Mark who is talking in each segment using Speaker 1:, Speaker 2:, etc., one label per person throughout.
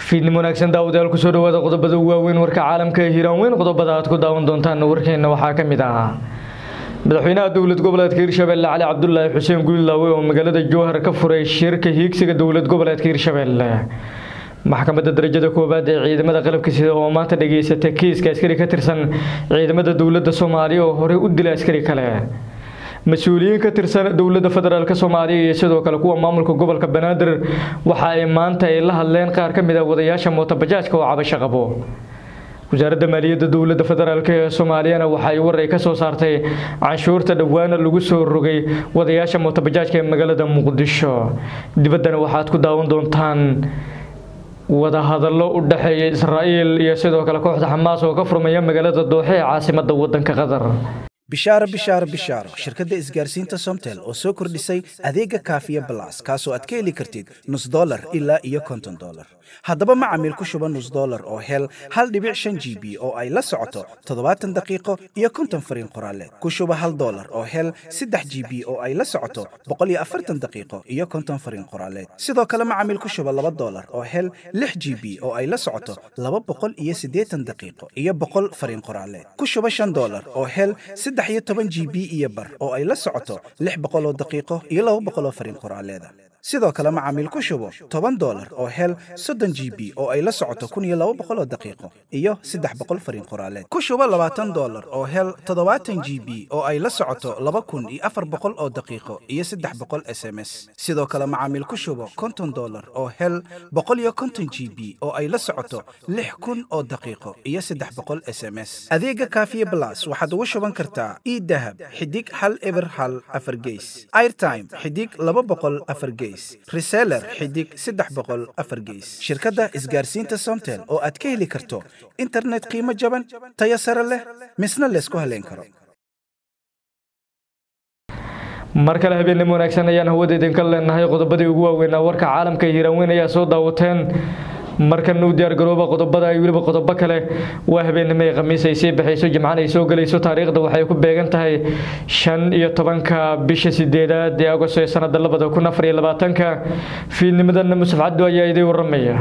Speaker 1: fiidnimo wanaagsan daawadayaal kusoo dhawaada qodobada ugu waaweyn warka caalamka ee hiiraan weyn qodobada aad ku daawan doontaan warkeena waxaa ka mid ah madaxweynaha dowlad goboleedka hirshabelle cali cabdulaahi xuseen guulaawe oo magaalada jowhar ka furay shirka hiigsiga dowlad goboleedka hirshabelle maxkamadda darajada koowaad ee ciidamada qalabka sida oo maanta dhageysatay kiiska askari ka tirsan ciidamada dowladda soomaaliya oo horey u dilay askari kale mas-uuliyiin ka tirsan dowladda federaalk soomaaliya iyo sidoo kale kuwa maamulka gobolka banaadir waxa ay maanta ay la hadleen qaar ka mid a wadayaasha mootobajaajka oo cabasho qabo wasaaradda maaliyadda dowladda federaalk ee soomaaliyana waxa ay war ay ka soo saartay canshuurta dhowaana lagu soo rogay wadayaasha mootobajaajka ee magaalada muqdisho dibaddana waxaad ku daawan doontaan wadahadallo u dhexeeya israa'iil iyo sidoo kale kooxda xamaas oo ka furmaya magaalada dooxe ee caasimadda waddanka qatar
Speaker 2: bishaaro bishaaro bishaaro shirkadda isgaarsiinta somtel oo soo kordhisay adeega kaafiya balas kaasoo aad ka heli kartid nus dolar ilaa iyo konton dolar haddaba macamiil ku shuba nus dolar oo hel hal dhibic shan g b oo ay la socoto toddobaatan daqiiqo iyo konton fariin qoraaleed ku shuba hal dolar oo hel saddex g b oo ay la socoto boqol iyo afartan daqiiqo iyo konton fariin qoraaleed sidoo kale macamiil ku shuba laba dolar oo hel lix g b oo ay la socoto laba boqol iyo siddeetan daqiiqo iyo boqol fariin qoraaleed ku shuba shan dolar oo hel saddex iyo toban g b iyo bar oo ay la socoto lix boqol oo daqiiqo iyo laba boqol oo fariin qoraaleeda sidoo kale macaamiil ku shubo toban dolar oo hel soddon g b oo ay la socoto kun iyo laba boqol oo daqiiqo iyo saddex boqol fariin qoraaleed ku shubo labaatan dolar oo hel toddobaatan g b oo ay la socoto laba kun iyo afar boqol oo daqiiqo iyo saddex boqol s m s sidoo kale macaamiil ku shubo konton dolar oo hel boqol iyo konton g b oo ay la socoto lix kun oo daqiiqo iyo saddex boqol s m s adeega kaafiye blas waxaad ugu shuban kartaa idahab xidig hal eber hal afar geys airtime xidig laba boqol afar geys reseller xidig saddex boqol afar geys shirkadda isgaarsiinta somtel oo aad ka heli karto internet qiimo jaban tayo sare leh misna laysku haleyn karo
Speaker 1: mar kale habeenimo wanaagsan ayaan hawada idinka leenahay qodobadii ugu waaweynaa warka caalamka hiiraanweyn ayaa soo daawateen markan u diyaargarooba qodobada ay weliba qodobo kale waa habeenimo ay khamiis ay sii baxayso jimcaan ay soo gelayso taariikhda waxay ku beegan tahay shan iyo tobanka bisha sideedaad ee agosto ee sanada labada kun afar iyo labaatanka fiidnimadana musaf cabdu ayaa idin waramaya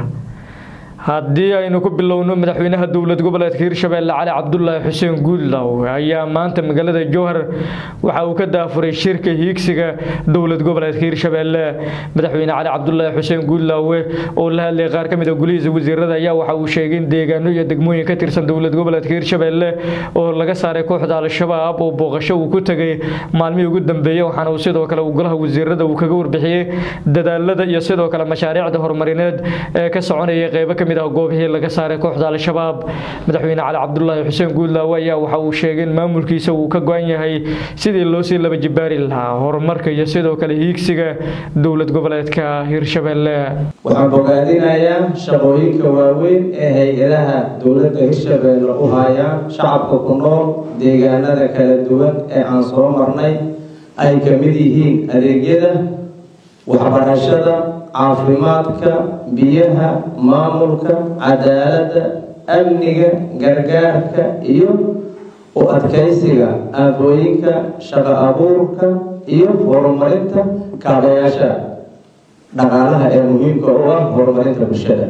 Speaker 1: haddii aynu ku bilowno madaxweynaha dowlad goboleedka hirshabelle cali cabdulaahi xuseen guudlaw ayaa maanta magaalada jowhar waxa uu ka daafuray shirka hiigsiga dowlad goboleedka hirshabelle madaxweyne cali cabdulaahi xuseen guudlaawe oo la hadlay qaar ka mid a gulihiisa wasiirada ayaa waxa uu sheegay in deegaano iyo degmooyin ka tirsan dowlad goboleedka hirshabelle oo laga saaray kooxda al-shabaab oo booqasho uu ku tegay maalmihii ugu dambeeyey waxaana uu sidoo kale golaha wasiirada uu kaga warbixiyey dadaalada iyo sidoo kale mashaariicda horumarineed ee ka soconaya qeybo ka goobihii laga saaray kooxda al-shabaab madaxweyne cali cabdulaahi xuseen guudlaawe ayaa waxa uu sheegay in maamulkiisa uu ka go-an yahay sidii loo sii laba jibaari lahaa horumarka iyo sidoo kale hiigsiga dowlad goboleedka hirshabelle
Speaker 3: waxaan bogaadinayaa shaqooyinka waaweyn ee hay-adaha dowladda hirshabelle u hayaan shacabka ku nool deegaanada kala duwan ee aan soo marnay ay ka mid yihiin adeegyada waxbarashada caafimaadka biyaha maamulka cadaaladda amniga gargaarka iyo u adkaysiga aabooyinka shaqo abuurka iyo horumarinta kaabayaasha dhaqaalaha ee muhiimka u ah horumarinta bulshada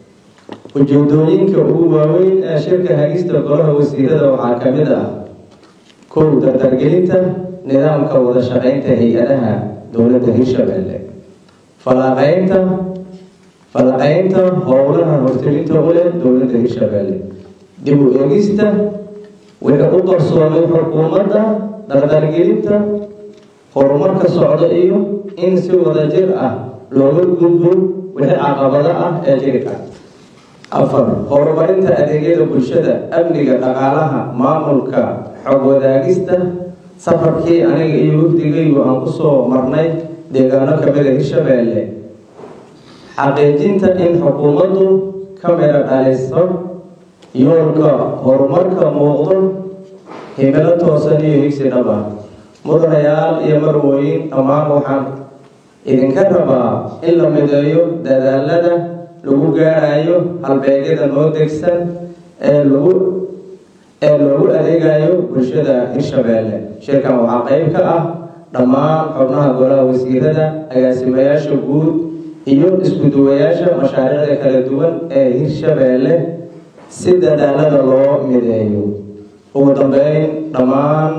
Speaker 3: ujeedooyinka ugu waaweyn ee shirka hagista golaha wasiirada waxaa ka mid ah kow dardargelinta nidaamka wada shaqeynta hay-adaha dowladda hirshabelle falaqeynta falaqeynta howlaha hortelinta u leh dowladda hirshabelle dib u eegista wixii u qarsoomay xukuumadda dardargelinta horumarka socda iyo in si wadajir ah looga gudbo wixii caqabado ah ee jiri kara afar horumarinta adeegyada bulshada amniga dhaqaalaha maamulka xog wadaagista safarkii aniga iyo wafdigaygu aan kusoo marnay deegaano kamida hirshabelle xaqiijinta in xukuumaddu ka midho dhaliso yoolka horumarka muuqdo himilo toosan iyo higsi dhaba mudanayaal iyo marwooyin dhammaan waxaan idinka rabaa in la mideeyo dadaalada lagu gaarayo halbeegyada noo degsan ee lagu ee loogu adeegayo bulshada hirshabelle shirkan waxaa qeyb ka ah dhammaan xubnaha golaha wasiirada agaasimayaasha guud iyo isku-duwayaasha mashaariicda kala duwan ee hirshabeelle si dadaalada loo mideeyo ugu dambeyn dhammaan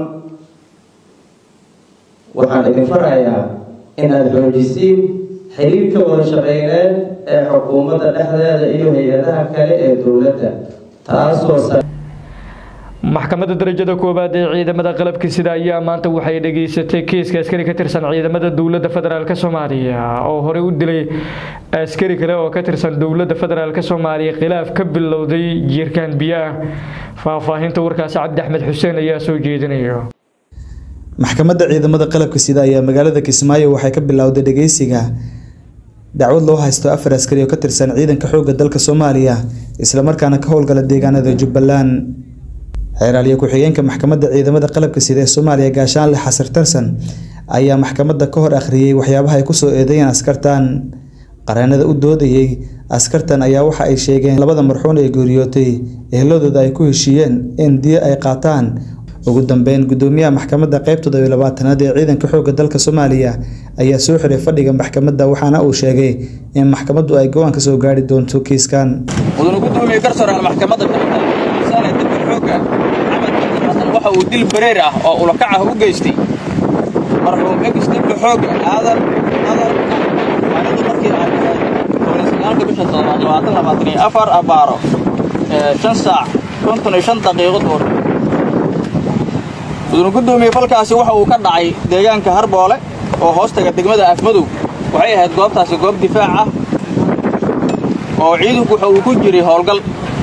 Speaker 3: waxaan idin farayaa inaad xoojisiin xiriirka wada shaqeyneed ee xukuumadda dhexdeeda iyo hay-adaha kale ee dowladda taasoo
Speaker 1: maxkamadda darajada koowaad ee ciidamada qalabka sida ayaa maanta waxay dhageysatay kiiska askari ka tirsan ciidamada dowladda federaalk soomaaliya oo horey u dilay askari kale oo ka tirsan dowladda federaalk soomaaliya khilaaf ka bilowday jiirkaan biyo ah faahfaahinta warkaasi cabdi axmed xuseen ayaa soo jeedinaya
Speaker 4: maxkamadda ciidamada qalabka sida ayaa magaalada kismaayo waxay ka bilowday dhageysiga dacwad loo haysto afar askari oo ka tirsan ciidanka xoogga dalka soomaaliya islamarkaana ka howlgala deegaanada jubbaland xeeraaliyo ku-xigeenka maxkamadda ciidamada qalabka sida ee soomaaliya gaashaanle xasar tarsan ayaa maxkamadda ka hor akhriyey waxyaabaha ay kusoo eedeeyeen askartan qareenada u doodayey askartan ayaa waxa ay sheegeen labada marxuun ee geeriyootay ehladooda ay ku heshiiyeen in diyo ay qaataan ugu dambeyn gudoomiyaha maxkamadda qeybtooda iyo labaatanaad ee ciidanka xoogga dalka soomaaliya ayaa soo xiray fadhiga maxkamadda waxaana uu sheegay in maxkamaddu ay go-aan ka soo gaari doonto kiiskan
Speaker 5: mudane gudoomiye garsooraal maxkamadda saane dalka xoogga maxamed xasan waxa uu dil bareer ah oo ulakac ah u geystay marxuum egis dibka xoogga aadan adan maalinta markii aan tahay toban sagaalka bisha toddobaad labaatan labaatan iyo afar abaaro shan saac konton iyo shan daqiiqo goor mudane gudoomiye falkaasi waxa uu ka dhacay deegaanka harboole oo hoostaga degmada afmadow waxay ahayd goobtaasi goob difaac ah oo ciidanku waxa uu ku jiray howlgal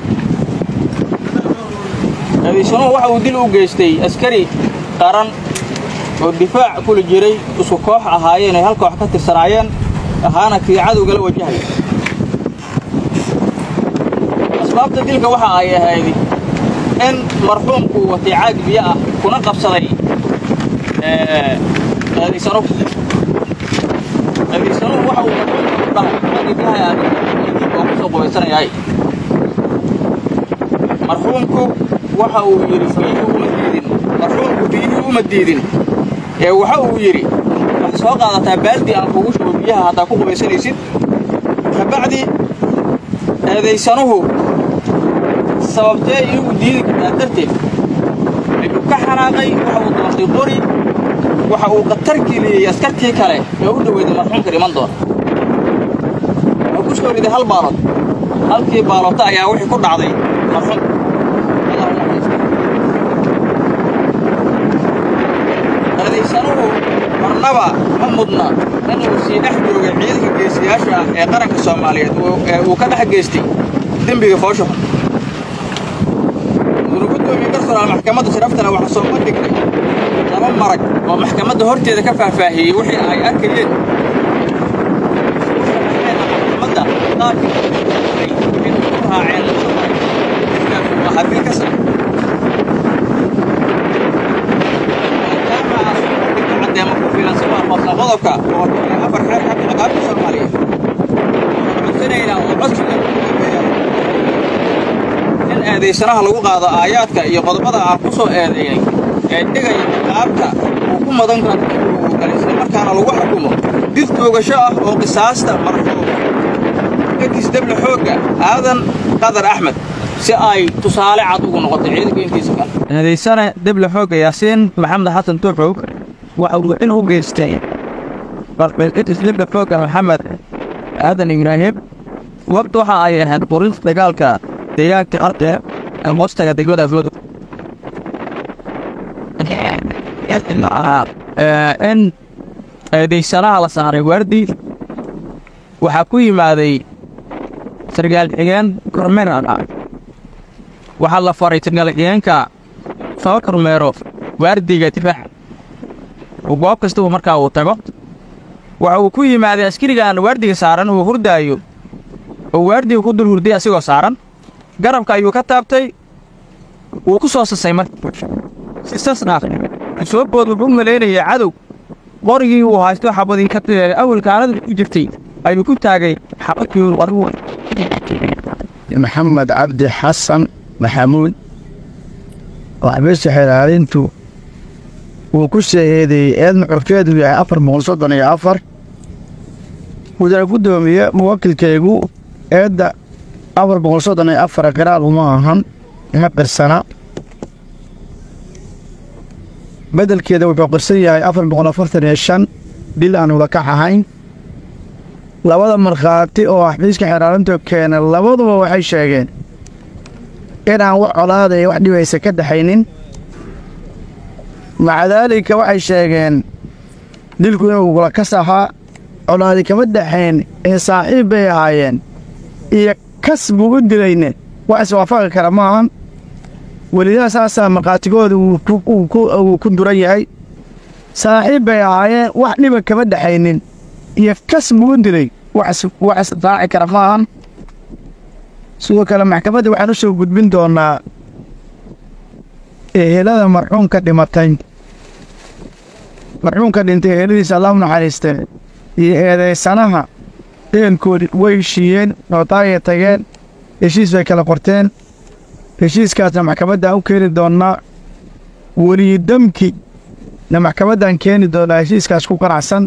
Speaker 5: eedaysanuhu waxa uu dil u geystay askari qaran oo difaac kula jiray isku koox ahaayeen ay hal koox ka tirsanaayeen ahaana kii cadowgala wajahaya asbaabta dilka waxa ay ahayd in marxuumku watay caag biyo ah kuna qabsaday eedaysanuhu eedaysanuhu waxa uu marxuumku dhahay caagi biyaha aadib oo kusoo qubaysanayahay marxuumku waxa uu yidhi biyihii uma diidin marxuumku biyihii uma diidin ee waxa uu yidhi wax soo qaadataa baaldi aan kugu shubo biyaha haddaa ku qubaysanaysid kabacdi eedaysanuhu sababtee iigu diidi kartaa darteed ayuu ka xanaaqay waxa uu doortay qori waxa uu khatar geliyey askartii kale ee u dhoweyday marxuumka dhiman doona wuxuu ku soo riday hal baalood halkii baaloota ayaa wixii ku dhacday marxuumka eedaysanuhu marnaba ma mudna inuu sii dhex joogay ciidanka geesiyaasha ah ee qaranka soomaaliyeed ee uu ka dhex geystay dembiga fooshaxun mudane gudoomiye garsooraal maxkamadda sharaftana waxaa soo bandhignay laba marag oo maxkamadda horteeda ka faahfaahiyey wixii ay arkayeen maxkamadda qaabkii in ku raaceen waa haddii ka sar cadeemo ku filan si waafaqsan qodobka oo afar xeer xagga ciqaabta soomaaliyeed waxaan codsanaynaa oo codsiga ugu dambeeya in eedaysanaha lagu qaado aayaadka iyo qodobada aan ku soo eedeeyey ee dhigaya ciqaabta uu ku madan karo uu galay isla markaana lagu xukumo did toogasho ah oo qisaasta marxuum egis deble xoogga aadan qadar axmed si ay tusaale cad ugu noqotay ciidanka intiisa kale eedaysane deble xoogga yaasiin maxamed xasan tuuxow waxa uu in u geystay egis deble xoogga maxamed aadan ibraahim waqti waxa ay ahayd quris dagaalka deegaanka arte ee hoostaga degmada afladu in eedaysanaha la saaray waardi waxaa ku yimaaday sargaal xigeen kormeer ah waxaa la faray sargaal xigeenka soo kormeero waardiga difaaca goob kastaba markaa uu tago waxa uu ku yimaaday askarigan waardiga saaran uu hurdaayo oo waardiga ku dul hurday asigoo saaran garabka ayuu ka taabtay wuu ku soo sasay marka sisasna soo bood wuxuu malaynayay cadow qorigii uu haysto xabadii ka awalkaanada ku jirtay ayuu ku taagay xabadkii
Speaker 6: maxamed cabdi xasan maxamuud waxbise xilaalintu wuu ku soo eedeeyey eedna cufeedu yahay afar boqol soddon iyo afar mudane guddoomiye muwakilkaygu eedda afar boqol soddon iyo afar qiraal uma ahan ma qirsana beddelkeeda wuxuu qirsan yahay afar boqol afartan iyo shan dhil aan wadakax ahayn labada markhaati oo xafiiska xeeraalintu keenay labaduba waxay sheegeen inaan wax colaadaya wax dhibaysa ka dhaxaynin maca daalika waxay sheegeen dilku inuu gula kas ahaa colaadi kama dhaxayn ee saaxiib bay ahaayeen iyo kas buu u dilayne wax iswaafaqi kara ma ahan welidaa saasaa markhaatigooda uu ku duran yahay saaxiib bay ahaayeen wax dhiba kama dhaxaynin iyo kas buu u dilay wax israaci kara ma ahan sidoo kale maxkamadda waxaan u soo gudbin doonnaa ehelada marxuumka dhimatay marxuumka dhintay eheladiisa allah u naxariiste iyo eedaysanaha ehelkoodi way heshiiyeen nootaayay tageen heshiis bay kala qorteen heshiiskaasna maxkamaddaan u keeni doonnaa weliyidamki na maxkamaddaan keeni doonnaa heshiiskaas ku qanacsan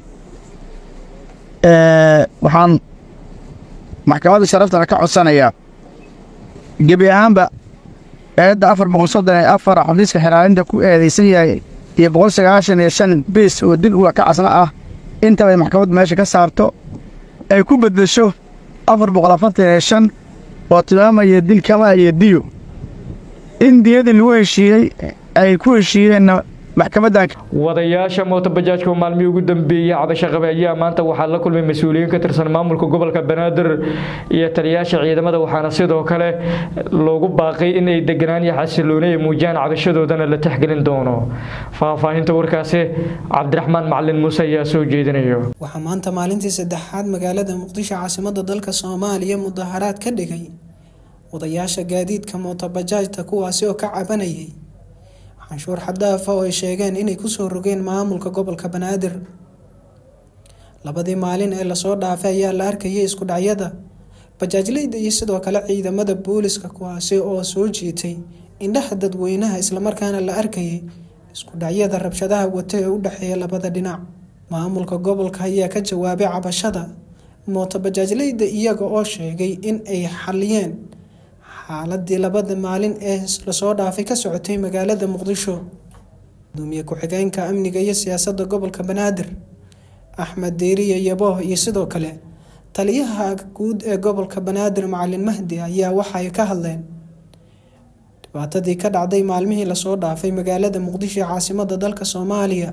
Speaker 6: waxaan maxkamadda sharaftana ka codsanayaa gebi ahaanba eedda afar boqol soddon iyo afar xafiiska xiraalinta ku eedaysan yahay iyo boqol sagaashan iyo shan biis oo dil uga ka casna ah intabay maxkamaddu meesha ka saarto ay ku beddesho afar boqol afartan iyo shan oo tilmaamaya dil kama iyo diyo in diyadii lagu heshiiyey ay ku heshiiyeenna maxkamaddan
Speaker 1: wadayaasha mootobajaajka oo maalmihii ugu dambeeyey cabasho qabe ayaa maanta waxaa la kulmay mas-uuliyiin ka tirsan maamulka gobolka banaadir iyo taliyaasha ciidamada waxaana sidoo kale loogu baaqay in ay deganaan iyo xasilooni ay muujiyaan cabashadoodana la texgelin doono faahfaahinta warkaasi cabdiraxmaan macalin muuse ayaa soo jeedinayo
Speaker 7: waxaa maanta maalintii saddexaad magaalada muqdisho caasimada dalka soomaaliya mudaharaad ka dhigay wadayaasha gaadiidka mootobajaajta kuwaasi oo ka cabanayay canshuur xadaafa oo ay sheegeen inay kusoo rogeen maamulka gobolka banaadir labadii maalin ee lasoo dhaafay ayaa la arkayay isku dhacyada bajaajleyda iyo sidoo kale ciidamada booliska kuwaasi oo soo jiitay indhaha dadweynaha islamarkaana la arkayay isku dhacyada rabshadaha wata ee u dhexeeya labada dhinac maamulka gobolka ayaa ka jawaabay cabashada mootobajaajleyda iyaga oo sheegay in ay xaliyeen xaaladii labada maalin ee lasoo dhaafay ka socotay magaalada muqdisho gudoomiye ku-xigeenka amniga iyo siyaasadda gobolka banaadir axmed deeriye yabooh iyo sidoo kale taliyaha guud ee gobolka banaadir macalin mahdi ayaa waxay ka hadleen dhibaatadii ka dhacday maalmihii lasoo dhaafay magaalada muqdisho ee caasimada dalka soomaaliya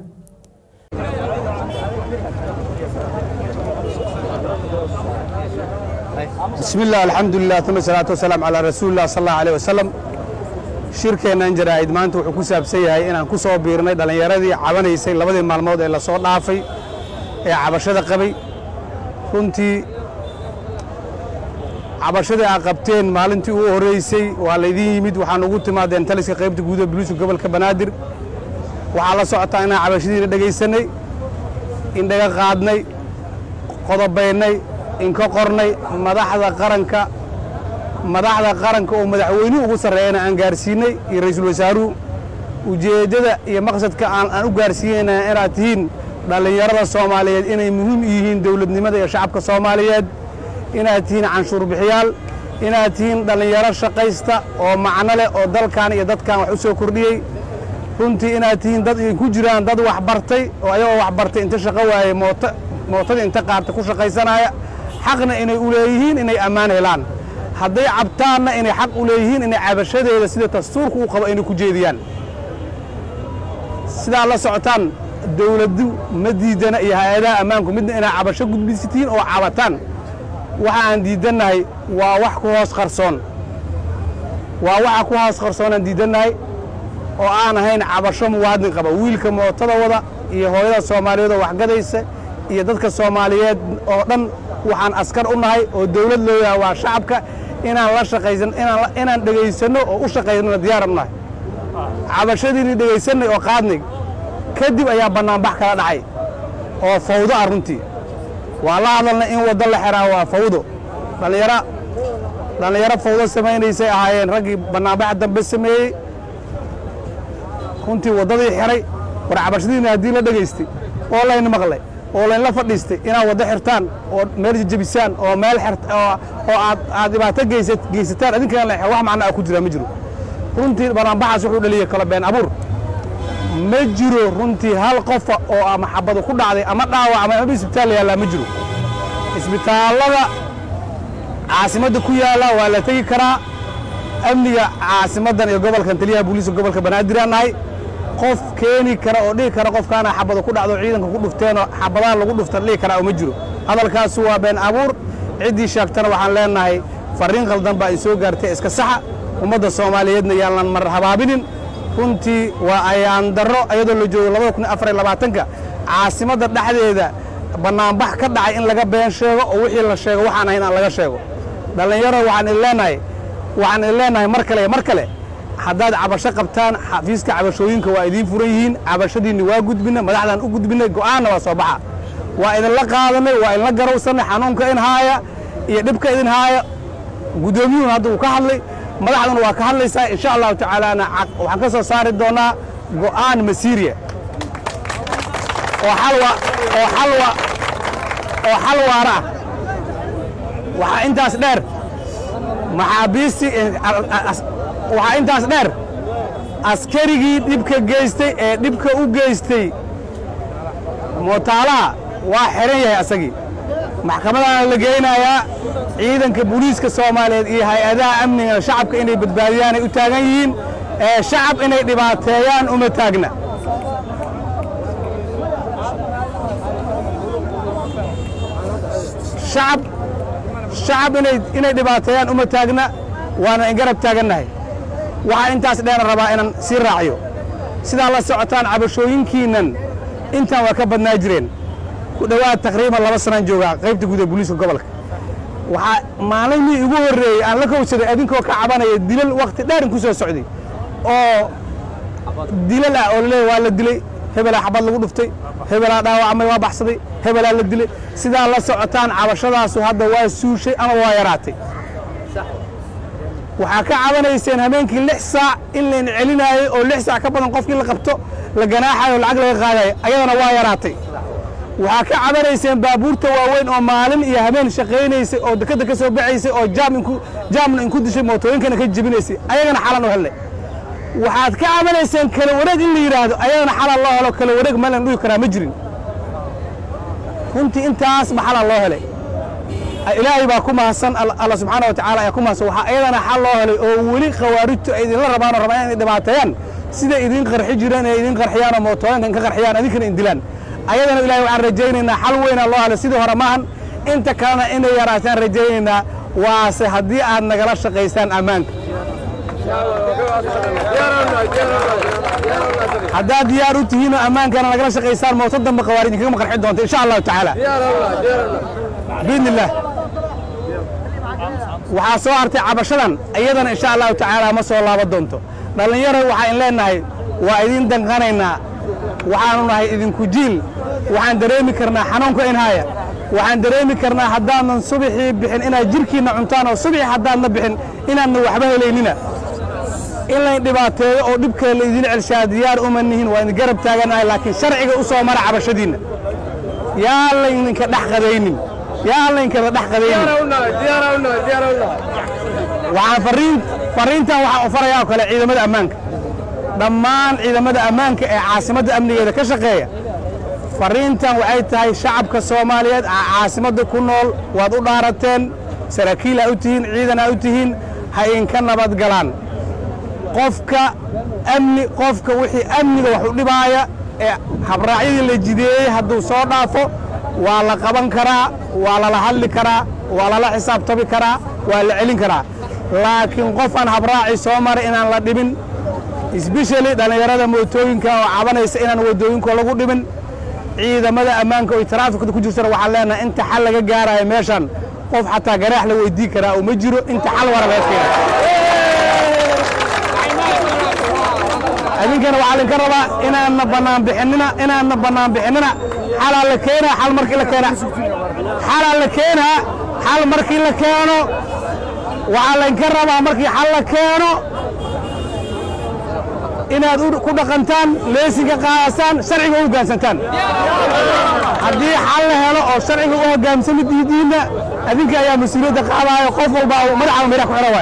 Speaker 8: بسم الله الحمد لله ثم الصلاة والسلام على رسول الله صلى الله عليه وسلم shirkeennan jaraa'id maanta wuxuu ku saabsan yahay inaan ku soo biirnay dhallinyaradii cabanaysay labadii maalmood ee la soo dhaafay ee cabashada qabay runtii cabashadii aad qabteen maalintii ugu horreysay waa laydin yimid waxaan ugu timaadeen taliska qaybta guud ee buluuska gobolka banaadir waxaa la socotaa inaan cabashadiina dhegaysanay indhaga qaadnay qodobaynay inka qornay madaxda qaranka madaxda qaranka oo madaxweynuhu ugu sarreeyana aan gaarsiinay iyo ra'iisul wasaaruhu ujeeddada iyo maqsadka aan aan u gaarsiinayna inaad tihiin dhallinyarada soomaaliyeed inay muhiim yihiin dowladnimada iyo shacabka soomaaliyeed inaad tihiin canshuur bixiyaal inaad tihiin dhallinyaro shaqaysta oo macno leh oo dalkan iyo dadkan wax u soo kordhiyey runtii inaad tihiin dad ku jiraan dad wax bartay oo ayagoo wax bartay inta shaqo waaye moota mootadii inta qaarta ku shaqaysanaya xaqna inay u leeyihiin inay ammaan helaan hadday cabtaanna inay xaq u leeyihiin inay cabashadeeda sida dastuurku u qabo inay ku jeediyaan sidaa la socotaan dowladdu ma diidana iyo hay-adaha ammaanku midna inay cabasho gudbisitiin oo cabataan waxa aan diidannahay waa wax ku hoos qarsoon waa waxa ku hoos qarsoonaan diidannahay oo aan ahayn cabasho muwaadin qaba wiilka mootada wada iyo hooyada soomaaliyeed oo waxgadaysa iyo dadka soomaaliyeed oo dhan waxaan askar u nahay oo dawlad loo yahay waa shacabka inaan la shaqaysan inaan inaan dhegaysanno oo u shaqaynona diyaaran nahay cabashadiinii dhegaysanay oo qaadnay kadib ayaa bannaanbax kala dhacay oo fawdo ah runtii waa la hadalnay in waddo la xiraa waa fawdo dhallinyaro dhallinyaro fawdo samaynaysay ahaayeen raggii bannaanbaxa dambe sameeyey runtii waddadii xiray war cabashadiina haddii la dhegaystay oo layna maqlay oo laynla fadhiistay inaad waddo xirtaan oo meel jejebisaan oo meel xirt oo oo aad aad dhibaato geysa geysataan idinkana la wax macno ah ku jira ma jiro runtii banaanbaxaas wuxuu dhaliyey kala been abuur ma jiro runtii hal qofa oo ama xabadu ku dhacday ama dhaawacmay ama isbitaal yaallaa ma jiro isbitaallada caasimadda ku yaalla waa la tegi karaa amniga caasimaddan iyo gobolkan taliyaha booliiska gobolka banaadir aan nahay qof keeni kara oo dhihi kara qofkaana xabada ku dhacdo ciidanka ku dhufteenoo xabadaha lagu dhuftan dhihi karaa oo ma jiro hadalkaasu waa been abuur ciddii sheegtana waxaan leenahay farriin khaldan baa i soo gaartay iska saxa ummadda soomaaliyeedna yaanan mar habaabinin runtii waa ayaan darro iyadoo la joogo labada kun afar iyo labaatanka caasimadda dhexdeeda bannaanbax ka dhacay in laga been sheego oo wixii la sheego waxaan ahayn aan laga sheego dhallinyaro waxaan idin leenahay waxaan idin leenahay mar kale iyo mar kale haddaad cabasho qabtaan xafiiska cabashooyinka waa idiin furan yihiin cabashadiinni waa gudbinay madaxdaan u gudbinay go'aanna waa soo baxa waa idinla qaadanay waa idinla garowsannay xanuunka in haaya iyo dhibka idin haaya guddoomiyuhun hadda uu ka hadlay madaxduna waa ka hadlaysaa insha allahu tacaalaana waxaan ka soo saari doonaa go'aan masiiriya oo xalwa oo xalwa oo xal waara ah waxaa intaas dheer maxaabiistii waxaa intaas dheer askarigii dhibka geystay ee dhibka u geystay mootaalaha waa xihan yahay asagii maxkamadaana la geynayaa ciidanka booliiska soomaaliyeed iyo hay-adaha amniga shacabka inay badbaadiyaanay u taagan yihiin ee shacab inay dhibaateeyaan uma taagna shacab shacab inay inay dhibaateeyaan uma taagna waana in garab taagannahay waxaa intaas dheera rabaa inaan sii raaciyo sidaa la socotaan cabashooyinkiinnan intaan waa ka badnaa jireen ku dhowaad taqriiban laba sanaan joogaa qaybta guud ee booliiska gobolka waxaa maalintii igu horreeyey aan la kowsaday adinkoo ka cabanaya dilal wakhti dheerin ku soo socday oo dilal ah oo laleeyahy waa la dilay hebelaa xabad lagu dhuftay hebelaa dhaawacmay waa baxsaday hebelaa la dilay sidaa la socotaan cabashadaasu hadda waa suushay ama waa yaraatay waxaa ka cabanayseen habeenkii lix saac in layn celinaayey oo lix saac ka badan qofkii la qabto la ganaaxayo o lacag laga qaadayo ayadana waa yaraatay waxaa ka cabanayseen baabuurta waaweyn oo maalin iyo habeen shaqaynaysay oo dekadda ka soo baxaysay oo jaam inku jaamna inku dishay mootooyinkana ka jebinaysay ayagana xalan u hellay waxaad ka cabanayseen kala wareeg in la yidhaahdo ayadana xalal loo helo kala wareeg meel lan dhuhi karaa ma jirin runtii intaasba xalal loo helay ilaahay baa ku mahadsan alla subxaana wa tacaala ayaa ku mahadsan waxaa ayadana xal loo helay oo weli khawaarijtu ay idinla rabaan oo rabaan inay dhibaateeyaan siday idin qarxi jireen ee idin qarxiyaan oo mootooyinkan ka qarxiyaan adinkana indilaan ayadana ilahay waxaan rajaynaynaa xal weynaa loo helay sidii hore maahan inta kalena inay yaraataan rajaynaynaa waase haddii aad nagala shaqaysaan ammaanka haddaad diyaar u tihiin oo ammaankana nagala shaqaysaan mooto dambe khawaarij inkagama qarxi doonta insha allahu tacaala biidni illaah waxaa soo hartay cabashadan iyadana insha allahu tacaala ma soo laaba doonto dhallinyaro waxaan leenahay waa idin danqanaynaa waxaanu nahay idinku jiil waxaan dareemi karnaa xanuunka in haya waxaan dareemi karnaa haddaanan subixii bixin inaad jirhkiinna cuntaan oo subixii haddaadna bixin inaadna waxba helaynina in layn dhibaateeyo oo dhibkale laydin celshaa diyaar uma nihin waa idin garab taaganahay laakiin sharciga u soo mara cabashadiinna yaa laydinka dhex qadaynin yaa laynkada dhex qadaynin waxaan fariin fariintan waxaan u farayaa oo kale ciidamada ammaanka dhammaan ciidamada ammaanka ee caasimadda amnigeeda ka shaqeeya fariintan waxay tahay shacabka soomaaliyeed caasimadda ku nool waad u dhaarateen saraakiil aa u tihiin ciidan aa u tihiin ha idinka nabad galaan qofka amni qofka wixii amniga wax u dhibaaya ee habraacyadii la jideeyey hadduu soo dhaafo waa la qaban karaa waa lala hadli karaa waa lala xisaabtami karaa waa la celin karaa laakiin qof aan habraaci soo maray inaan la dhibin isbeshali dhallinyarada mootooyinka oo cabanaysa inaan waddooyinko lagu dhibin ciidamada ammaanka oo taraafikada ku jirtana waxaan leenahay inta xal laga gaarayo meeshan qof xataa garaax la weydii karaa oo ma jiro inta xal wara laga keena idinkana waxaa idinka rabaa inaadna bannaan bixinina inaadna bannaan bixinina xalaa la keenaa xal markii la keena xalaa la keenaa xal markii la keeno waxaa laydinka rabaa markii xal la keeno inaad ku dhaqantaan leesinka qaadasaan sharciga u hoggaansantaan haddii xal la helo oo sharciga u hoggaamsami diidiinna adinka ayaa mas-uuliyadda qaadaayo qof walba madaxa midha ku xidhan waay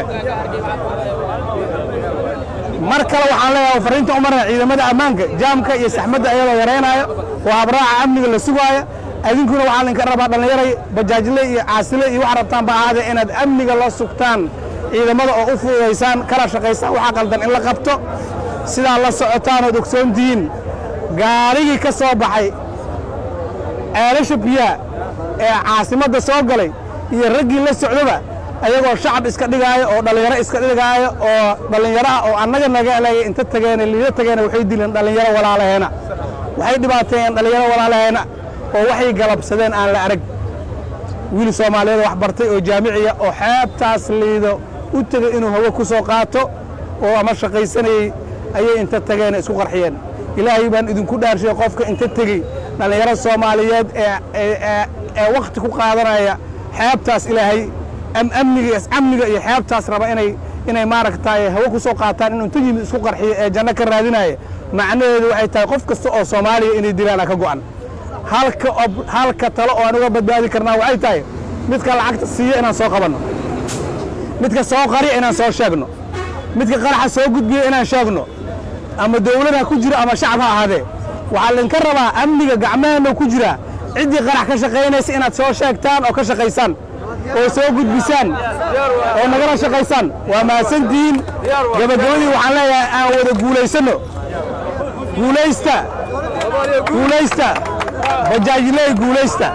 Speaker 8: mar kale waxaan leeyahay fariinta u marna ciidamada ammaanka jaamka iyo saxmadda ayadoo yaraynaayo oo habraaca amniga la sugaaya adinkuna waxaa laydinka rabaa dhallinyaray bajaajle iyo caasile iyo waxa rabtaan ba ahaadee inaad amniga la sugtaan ciidamada oo u fududaysaan kala shaqaysaan waxaa qaldan in la qabto sidaa la socotaan ood ogsoontihiin gaarigii ka soo baxay ceelasha biyaha ee caasimadda soo galay iyo raggii la socdoba ayagoo shacab iska dhigaayo oo dhallinyaro iska dhigaayo oo dhallinyaro ah oo annaga naga elegay inta tageena liida tageena waxay dileen dhallinyaro walaalaheena waxay dhibaateeyeen dhallinyaro walaalaheena oo waxay galabsadeen aan la arag wiil soomaaliyeed wax bartay oo jaamiciya oo xeebtaas liido u tegey inuu hawo ku soo qaato oo ama shaqaysanayey ayay inta tageena isku qarxiyeen ilaahay baan idinku dhaarshay qofka inta tegey dhallinyaro soomaaliyeed ee wakhti ku qaadanaya xeebtaas ilaahay amniga amniga iyo xeebtaas raba inay inay maaragtay hawo ku soo qaataan inuu inta yimid isku qarxiyo ee janno ka raadinaya macnaheedu waxay tahay qof kasta oo soomaaliya inay dilaana ka go'an halka halka talo oo aan uga badbaadi karnaa waxay tahay midka lacagta siiya inaan soo qabanno midka soo qariya inaan soo sheegno midka qaraxa soo gudbiya inaan sheegno ama dawlad ha ku jiro ama shacab ha ahaadee waxaa laydinka rabaa amniga gacmaheenna ku jira ciddii qarax ka shaqaynaysa inaad soo sheegtaan oo ka shaqaysaan oo soo gudbisaan oo nagala shaqaysaan waa mahadsantihiin gabagabadii waxaan leeyahay aan wada guulaysanno guulaysta guulaysta bajaajiley guulaysta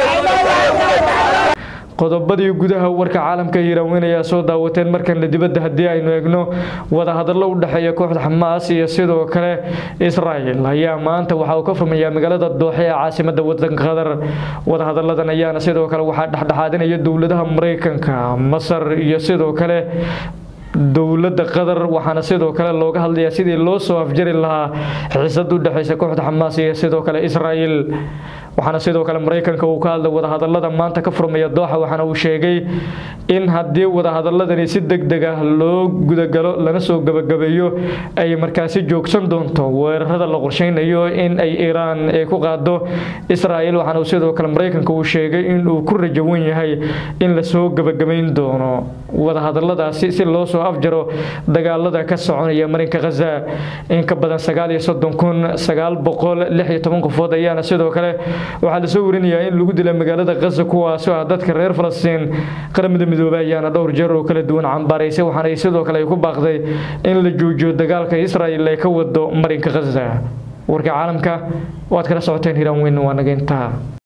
Speaker 1: qodobadii gudaha warka caalamka hiiraan ayaa soo daawateen markanle dibadda haddii aynu eegno wadahadallo u dhexeeya kooxda xamaas iyo sidoo kale israa'il ayaa maanta waxa uu ka furmayaa magaalada dooxe ee caasimada wadanka qatar wadahadalladan ayaana sidoo kale waxaa dhexdhexaadinaya dowladaha maraykanka masar iyo sidoo kale dowladda qatar waxaana sidoo kale looga hadlayaa sidii loo soo afjari lahaa xiisad u dhexeysa kooxda xamaas iyo sidoo kale israa'il waxaana sidoo kale maraykanka uu ka hadlay wadahadalada maanta ka furmaya dooxa waxaana uu sheegay in haddii wadahadaladani si deg deg ah loo gudagalo lana soo gabagabeeyo ay markaasi joogsan doonto weerarada la qorsheynayo in ay iiraan ay ku qaado israa'il waxaana sidoo kale maraykanka uu sheegay in uu ku rajawan yahay in lasoo gabagabayn doono wadahadaladaasi si loo soo afjaro dagaalada ka soconaya marinka khaza in ka badan sagaal iyo soddon kun sagaal boqol lix iyo toban qofood ayaana sidoo kale waxaa lasoo warinayaa in lagu dilay magaalada khaza kuwaasoo ah dadka reer falastiin qaramada midoobay ayaana dhowr jeer oo kala duwan cambaaraysay waxaana sidoo kale ay ku baaqday in la joojiyo dagaalka israa'il ay ka wado marinka khaza warka caalamka waad kala socoteen hiraan weyn waa naga intaa